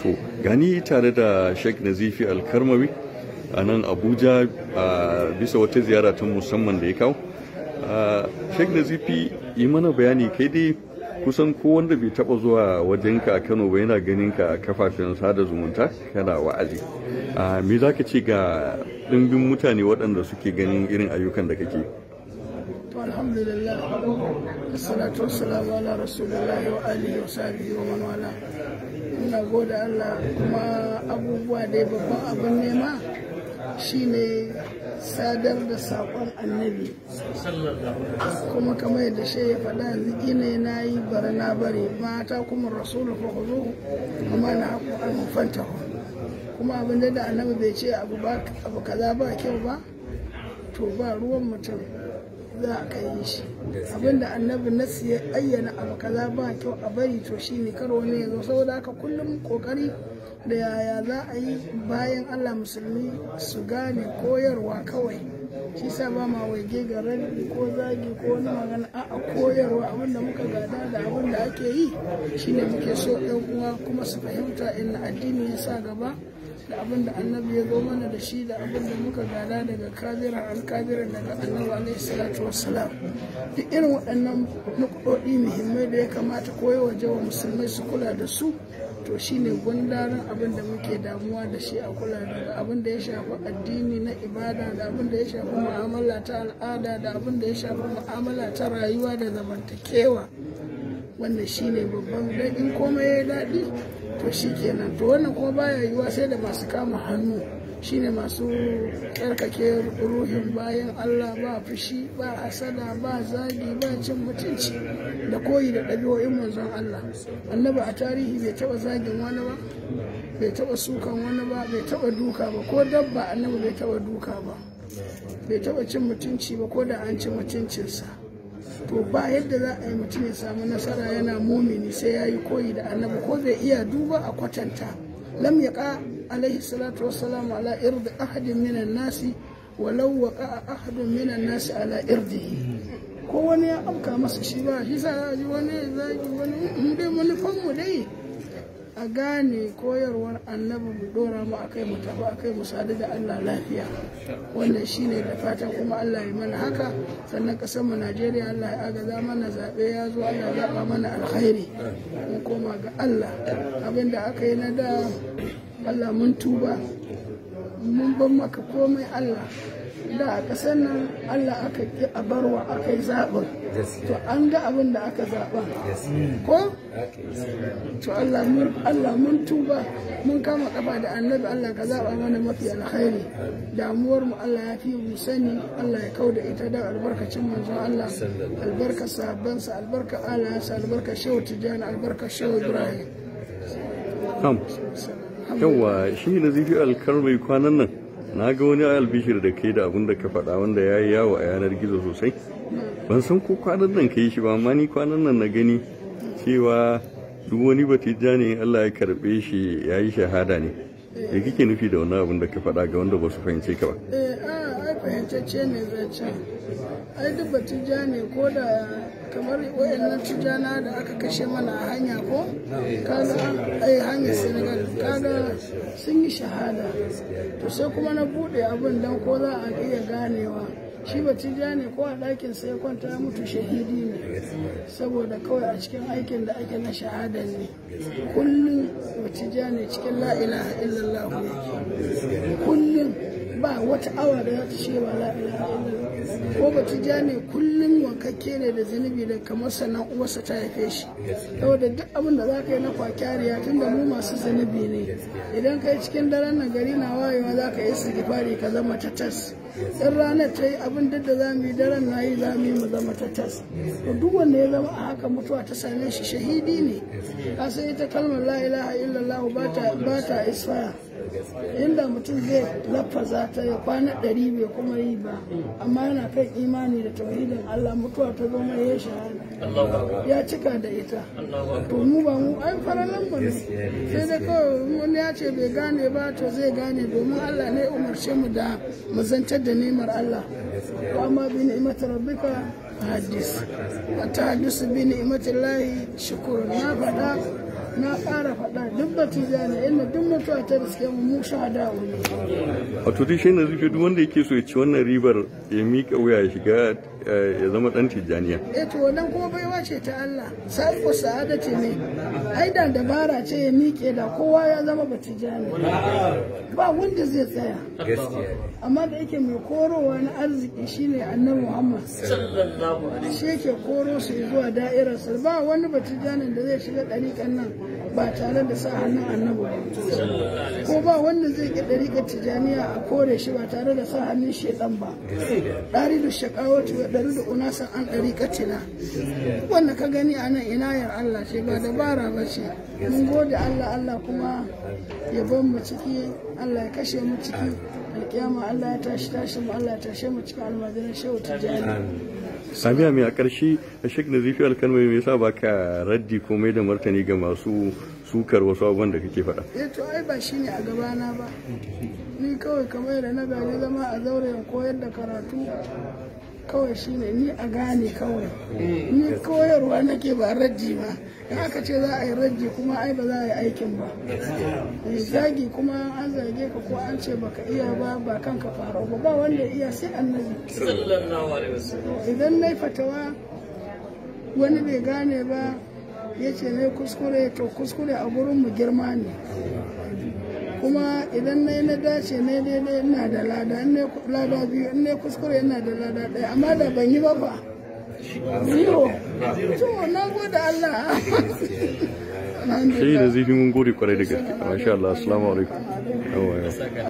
to gani tare da sheikh nazifi alkarmawi a nan abuja a bisa wata ziyara ta musamman da ya kawo sheikh nazifi yi mana bayani kai dai kusan ko wanda bai taba zuwa wajenka a kano ba yana ganin ka a kafafen sada zumunta kana wa'azi me za ka ce ga ɗimbin mutane waɗanda suke ganin irin ayyukan da kake alhamdulillah assalatu wassalamu ala rasulillahi wa alihi wa sahbihi wa man wala ina gode Allah kuma abubuwa dai babban abin nema shine sadar da saƙon annabi kuma kamar yadda shi ya faɗa yanzu ina na yi bara na bari mata kuma rasulu fa ku zo kuma na haku an fanta kuma abin da annabi bai ce abu kaza ba kyau ba to ba ruwan mutum za a kai shi abinda annabi nasu ya ayyana abu kaza ba kyau a bari to shi ne karo ne ya zo saboda haka kullum kokari da yaya za a yi bayan allah musulmi su gane koyarwa kawai shi sa ba ma waige ga rabi ko zagi ko wani magana a koyarwa abinda muka gada da abinda ake yi shine muke so yan uwa kuma su fahimta inna addini ya sa gaba da abin da annabi ya zo mana da shi da abin da muka gada daga kabiran alkabiran daga annabi alaihi salatu wassalam duk irin waɗannan nukɗoɗi muhimmai da ya kamata koyo waje wa musulmai su kula da su to shine gundarin abin da muke damuwa da shi a kula daga abin da ya shafi addini na ibada da abin da ya shafi mu'amala ta al'ada da abin da ya shafi mu'amala ta rayuwa da zamantakewa wannan shine babban daɗin komai ya daɗi to shi kenan to wannan kuma baya yiwuwa sai da masu kama hannu shine masu karkake ruhin bayan Allah ba fushi ba hasada ba zagi ba cin mutunci da koyi da ɗabi'o'in manzon Allah annabi a tarihi bai taɓa zagin wani ba bai taɓa sukan wani ba bai taɓa duka ba ko dabba annabi bai taɓa duka ba bai taɓa cin mutunci ba ko da an ci mutuncinsa to ba yadda za a yi mutum ya samu nasara yana mumini sai ya yi koyi da annabi ko bai iya duba a kwatanta lam yaqa alaihi salatu wassalam ala irdi ahadin minan nasi walau waqa ahadun minan nasi ala irdihi ko wani ya afka masa shi ba shi sa ji wani zagi wani mu dai manufan mu dai a gane koyarwar annabi mu dora mu akai mu tafi akai mu sadu da Allah lafiya wannan shine da fatan kuma Allah ya mana haka sannan kasar mu Najeriya Allah ya agaza mana zabe ya zo Allah ya zaba mana alkhairi mu koma ga Allah abinda aka yi na da Allah mun tuba mun ban maka komai Allah da a ƙasar nan Allah aka ƙi a barwa aka yi zaɓin to an ga abin da aka zaɓa ko to Allah mun tuba mun kama kafa da annabi Allah ka zaɓa mana mafi alkhairi damuwar mu Allah ya fi mu sani Allah ya kau da ita da albarkacin manzon Allah albarka sahabbansa albarka alayansa albarka shehu tijjani albarka shehu ibrahim yawa shi na zifi alkarmai kwanan nan na ga wani albishir da ke da abin da ka faɗa wanda ya yi yawo a yanar gizo sosai ban san ko kwanan nan ka yi shi ba amma ni kwanan nan na gani cewa duk wani batija ne Allah ya karɓe shi ya yi shahada ne da kike nufi da wani abin da ka faɗa ga wanda ba su fahimce ka ba eh a ai fahimtacce ne zancen ai duk batija ne ko da kamar wayannan tijana da aka kashe mana a hanya ko kaga ai hanyar senegal kaga sun yi shahada to sai kuma na bude abin dan ko za a iya ganewa shi ba ne ko a ɗakin sai kwanta ya mutu shahidi ne saboda kawai a cikin aikin da ake na shahada ne kullum ba ne cikin la ilaha illallah yake kullum ba wata awa da za ta ce ba la ilaha illallah ko ba ne kullum wankakke ne da zunubi da kamar sannan uwarsa ta haife shi saboda duk abin da za ka yi na kwakyariya tun da mu masu zunubi ne idan ka yi cikin daren nan gari na wayewa za ka yi sigifari ka zama tatas in ranar ta yi abin duk da za mu yi daren na yi za mu yi mu zama tatas to duk wanda ya zama a haka mutuwa ta same shi shahidi ne ka san ita kalmar la ilaha illallah ba ta isfaya inda mutum zai lafaza ta ya kwana ɗari bai kuma yi ba amma yana kan imani da tauhidin Allah mutuwa ta zama ya shahada ya cika da ita to mu ba mu ai faralan mu ne sai dai kawai wani ya ce bai gane ba to zai gane domin Allah ne umarce mu da mu zantar da nemar Allah amma bi ni'imati rabbika hadis ta hadisu bi ni'imati lahi shukur na faɗa na ƙara faɗa duk duk batijani inda duk mutuwa ta riske mu mu shahada ne wato dai shi nazifi duk wanda yake so ya ci wannan ribar ya miƙa wuya ya shiga ya zama ɗan tijjaniya eh to wannan kuma baiwa ce ta Allah sai ko sa'ada ce ne ai da dabara ce ya miƙe da kowa ya zama batijani ba wanda zai tsaya amma da yake mai korowa na arziki shine annabi Muhammad shi yake koro su zuwa da'irar sa ba wani batijanin da zai shiga ɗariƙan nan ba tare da sa hannun annabi ba ko ba wanda zai ƙi ɗariƙar tijaniya a kore shi ba tare da sa hannun shedan ba ɗari da shakawatu ya ɗari da unasan an ɗariƙar tina wanda ka gani a nan inayar Allah ce ba dabara ba ce mun gode Allah Allah kuma ya ban mu ciki Allah ya kashe mu ciki alƙiyama Allah ya tashi tashi mu Allah ya tashe mu cikin almajiran shehu tijani samiya mai a ƙarshe a shek na zifi alkalmai mai sa baka raddi ko mai da martani ga masu sukar wasu abubuwan da kake faɗa. eh to ai ba shine a gabana ba ni kawai kamar da na gaji zama a zauren koyar da karatu kawai shine ni a gane kawai ni koyarwa nake ba raddi ba in aka ce za a yi raddi kuma ai ba za a yi aikin ba zagi kuma an zage ka ko an ce baka iya ba ba kanka faro ba ba wanda iya sai annabi idan na fatawa wani bai gane ba ya ce na kuskure to kuskure a gurin mu girma ne kuma idan na yi na dace na daidai ina da lada in lada biyu in na kuskure ina da lada ɗaya amma da ban yi ba ba zero to na gode Allah Shi da zifi mun gode kwarai da gaske. Masha Allah, assalamu alaikum.